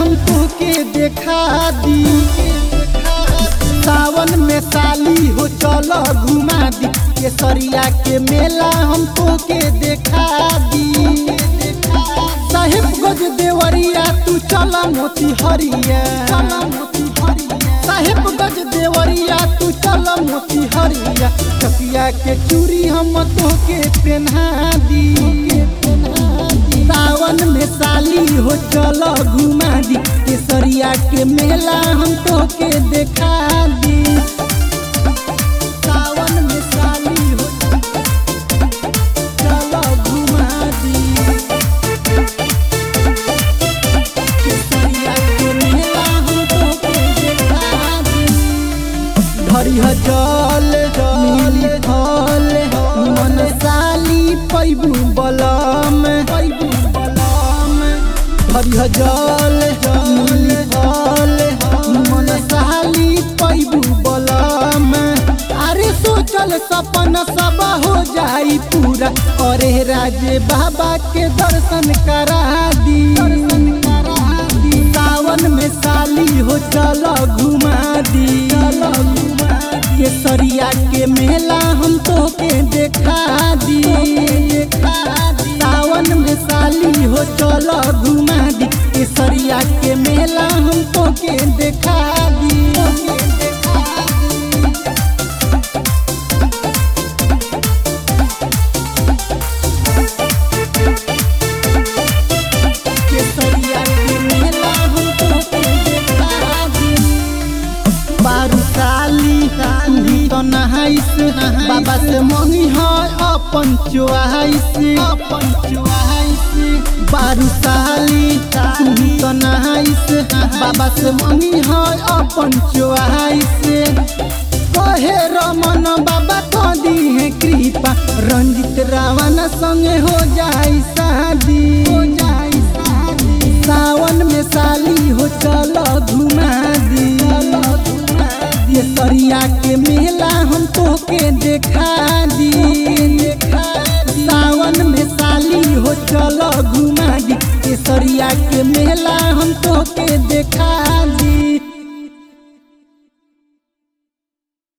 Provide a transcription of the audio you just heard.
हम तोके देखा दी सावन में साली हो चल घुमा दी केसरिया के मेला हम तोके देखा दी साहेब गज देवरिया तू चल मोती हरिया साहेब गज देवरिया तू चल मोती हरिया चकिया के चूड़ी हम तोके पहना दी सावन में साली हो चल घुमा दी केसरिया के मेला हम तोके देखा दी सावन में साली हो चल घुमा दी केसरिया के मेला हम तोके देखा दी हरिह जल मिली फल मन साली पैबू बलम पैबू बलम हरिह जल मिली फल मन साली पैबू बलम अरे सोचल सपन सब हो जाई पूरा अरे राजे बाबा के दर्शन करा दी दर्शन करा दी सावन में साली हो चल घुमा दी केसरिया के मेला हम तोके देखा दी सावन में साली हो चल घुमा दी केसरिया के मेला हम तोके देखा दी केसरिया के मेला हम तोके देखा दी बारू साली साली तो नहाइस बाबा से मंगी है अपन चुआइस अपन चुआइस बारू साली साली तो नहाइस बाबा से मंगी है अपन चुआइस कहे रमन बाबा को दी है कृपा रंजित रावण संगे हो जाई शादी हो जाई शादी सावन में साली हो चल घुमा दी ये सरिया के मेला हम तोके देखा दी सावन में साली हो चल घुमा दी ये सरिया के मेला हम तोके देखा